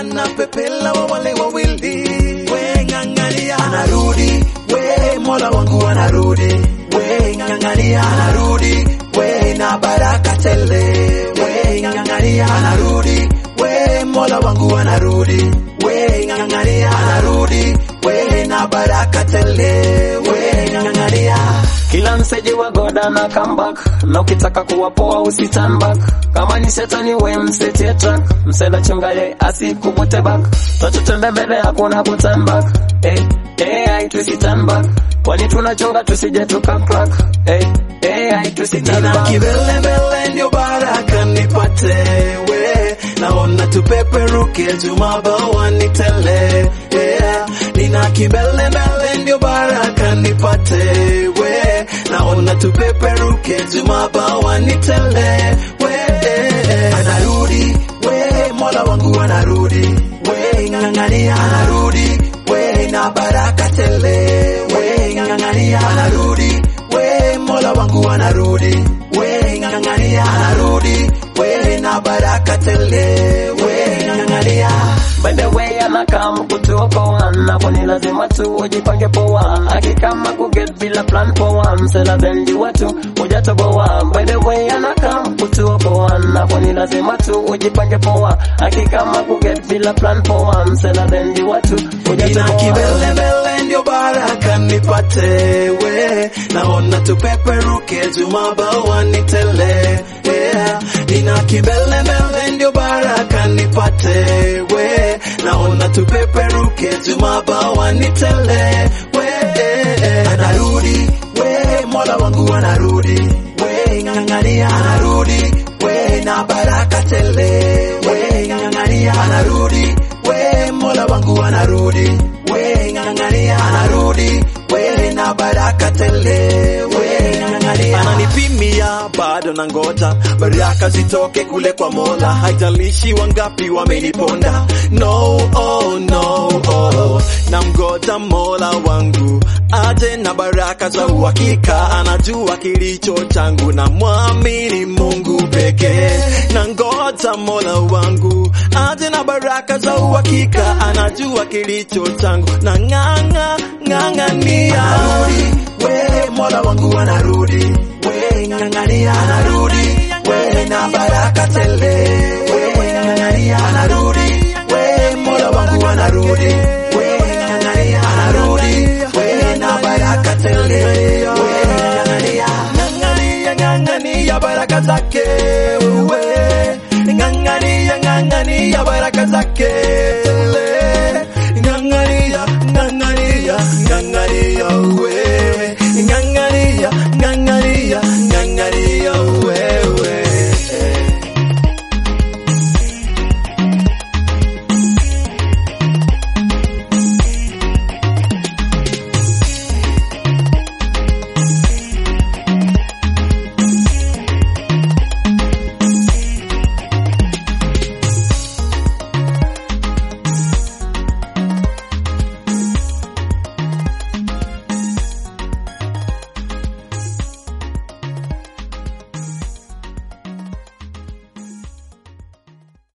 anapepela wa wale wawili, we ng'ang'ania, anarudi, we mola wangu anarudi, we ng'ang'ania, anarudi, we na baraka tele, we ng'ang'ania, anarudi, we mola wangu anarudi, we ng'ang'ania, anarudi, we na baraka tele, we ng'ang'ania. Kila mseji wa goda na comeback na ukitaka kuwa poa usi turn back. Kama ni shetani we msetie track, msela chunga ye asikuvute back. Twachotenda mbele hakuna ku turn back. Hey, hey, ai tusi turn back. Kwani tunachunga tusije tuka crack. Hey, hey, ai tusi turn Nina back. kibele mbele ndio baraka nipate we naona tupeperuke jumabawa nitele yeah. Nina kibele mbele ndio baraka nipate we naona tupeperuke jumabawa nitele we anarudi we mola wangu anarudi we ng'ang'ania anarudi we na baraka tele we ng'ang'ania anarudi we mola wangu anarudi we ng'ang'ania anarudi we na baraka tele we ng'ang'ania By the way anakam kutuokoa napo ni lazima tu ujipange poa akikama kuget bila plan poa msela bendi watu hujatoboa By the way anakam kutuokoa napo ni lazima tu ujipange poa akikama kuget bila plan poa msela bendi watu Nina hujatoboa kibelebele ndio baraka nipate we naona tupeperuke jumabawa nitele yeah. Nina kibelebele ndio baraka nipate we naona tupeperuke jumabawa nitele we anarudi we mola wangu anarudi we ng'ang'ania anarudi we na baraka tele we ng'ang'ania anarudi we mola wangu anarudi we ng'ang'ania anarudi we na baraka tele we ng'ang'ania ananipimia bado na ngoja baraka zitoke kule kwa mola haijalishi wangapi wameniponda no oh, no oh. na mgoja mola wangu aje na baraka za uhakika anajua kilicho changu na mwamini mungu pekee na ngoja mola wangu aje na baraka za uhakika anajua kilicho changu na ng'ang'a ng'ang'ania anarudi we mola wangu anarudi we ng'ang'ania anarudi we na baraka tele we ng'ang'ania anarudi we mola wangu anarudi we ng'ang'ania anarudi we na baraka tele we ng'ang'ania ng'ang'ania ng'ang'ania baraka zake we ng'ang'ania ng'ang'ania baraka zake